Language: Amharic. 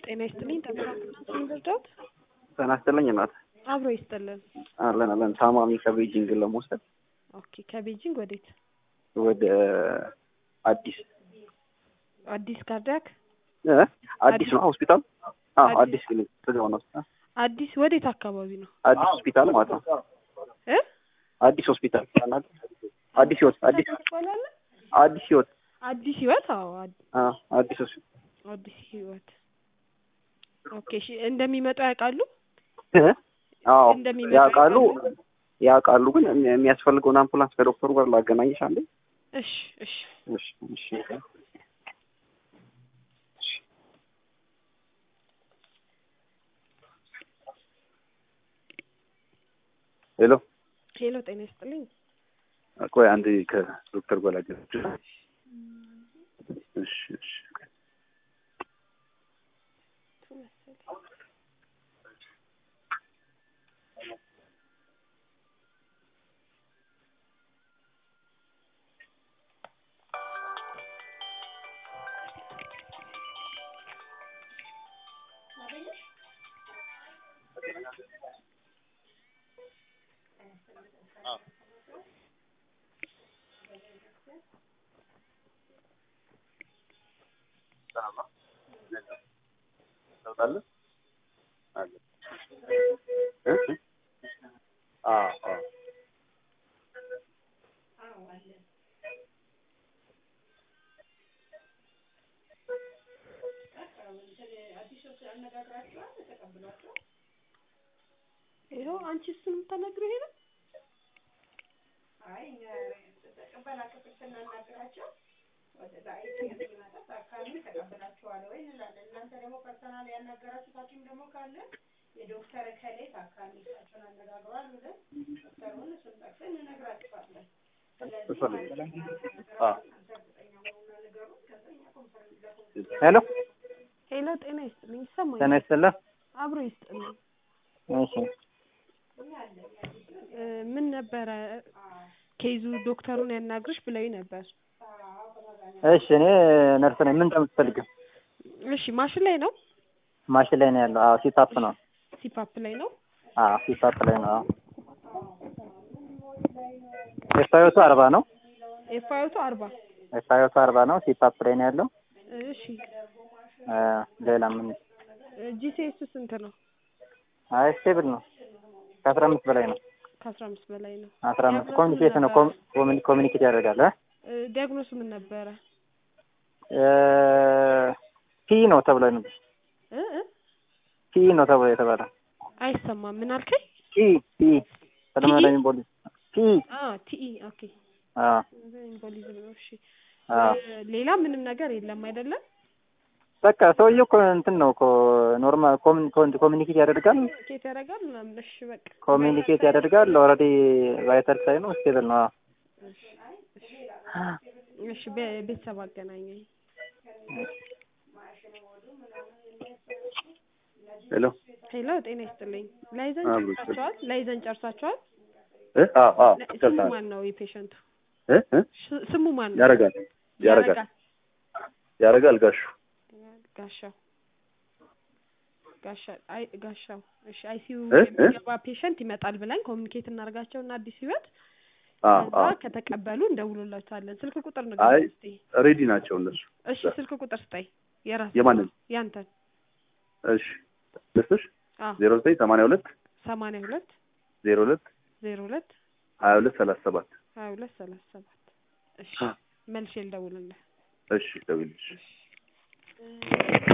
ጤና ይስጥልኝ ተመራምናት ልርዳት? ጤና ይስጥልኝ እናት። አብሮ ይስጥልን። አለን አለን። ታማሚ ከቤጂንግ ለመውሰድ ኦኬ። ከቤጂንግ ወዴት? ወደ አዲስ አዲስ ካርዲያክ እ አዲስ ነው ሆስፒታል። አዎ አዲስ- አዲስ ክሊኒክ ስጋው ነው ሆስፒታል። አዲስ ወዴት አካባቢ ነው አዲስ ሆስፒታል ማለት ነው። እ አዲስ ሆስፒታል አዲስ ህይወት አዲስ ይባላል? አዲስ ህይወት አዲስ ህይወት። አዎ አድ- አ አዲስ ሆስፒታል አዲስ ህይወት። ኦኬ። እሺ እንደሚመጡ ያውቃሉ? እ አዎ እንደሚመጡ ያውቃሉ ያውቃሉ። ግን የሚ- የሚያስፈልገውን አምቡላንስ ከዶክተሩ ጋር ላገናኝሽ አንዴ። እሺ እሺ እሺ እሺ ሄሎ ሄሎ፣ ጤና ይስጥልኝ። ቆይ አንድ ከዶክተር ጋር ላገናኝሽ። እሺ እሺ ለውጥ አለ አለ እ አዎ አዎ ይኸው አንቺ እሱን የምታናግረው ይሄ ነው። ሄሎ ሄሎ፣ ጤና ይስጥልኝ። ይሰማኛል? ጤና ይስጥልኝ። አብሮ ይስጥልኝ። እሺ እ ምን ነበረ ኬዙ ዶክተሩን ያናግርሽ ብለውኝ ነበር። እሺ እኔ ነርስ ነኝ። ምን እንደምትፈልጊው? እሺ ማሽን ላይ ነው? ማሽን ላይ ነው ያለው። አዎ ሲታፕ ነው። ሲፓፕ ላይ ነው? አዎ ሲታፕ ላይ ነው። አዎ ኤፋዮቱ አርባ ነው። ኤፋዮቱ አርባ ኤፋዮቱ አርባ ነው። ሲታፕ ላይ ነው ያለው። እሺ እ ሌላ ምን? ጂሲኤስ ስንት ነው? አይ ስቴብል ነው። ከአስራ አምስት በላይ ነው። ከአስራ አምስት በላይ ነው። አስራ አምስት ዲያግኖሱ ኮሚኒኬት ምን ነው። ነበረ? ኮሚ- ኮሚኒኬት ያደርጋል። እ እ ዲያግኖሱ ምን ነበረ? እ ፒ ነው ተብሎ ነው እ እ ፒ ነው ተብሎ የተባለ አይሰማም። ምን አልከኝ? ፒ ፒ ፐልሞናሪ ኤምቦሊ ፒ አ ቲኢ ኦኬ። አ ኢምቦሊዝም ነው። እሺ አ እ ሌላ ምንም ነገር የለም አይደለም? በቃ ሰውዬው እኮ እንትን ነው እኮ ኖርማል ኮሚኒኬት ያደርጋል ኬት ያደርጋል ምናምን። እሺ በቃ ኮሚኒኬት ያደርጋል። ኦልሬዲ ቫይታል ሳይ ነው ስቴብል ነው። አዎ። እሺ እሺ ቤ- ቤተሰብ አገናኘኝ። ሄሎ ሄሎ ጤና ይስጥልኝ። ላይዘን አብሮ ጨርሳችኋል? ላይዘን ጨርሳችኋል? እ አዎ አዎ ለ- ስሙ ይገልጻል። ማን ነው የፔሸንቱ? እ እ ሽ- ስሙ ማን ነው? ያረጋል ያረጋል ያረጋል ጋሹ ጋሻው ጋሻ አይ ጋሻው እሺ አይሲዩ እ? እ? የሚገባ ፔሸንት ይመጣል ብለን ኮሚኒኬት እናደርጋቸው እና አዲስ ህይወት አዎ ከዛ አዎ ከተቀበሉ እንደውሎላቸዋለን። ስልክ ቁጥር አይ ንገረኝ እስቲ። ሬዲ ናቸው እነሱ። እሺ ስልክ ቁጥር ስጠኝ። የራስ የማንን? ያንተን። እሺ ልስጥሽ አዎ ዜሮ ዘጠኝ ሰማንያ ሁለት ሰማንያ ሁለት ዜሮ ሁለት ዜሮ ሁለት ሀያ ሁለት ሰላሳ ሰባት ሀያ ሁለት ሰላሳ ሰባት እሺ አ መልሼ ልደውልልህ። እሺ ደውልልሽ።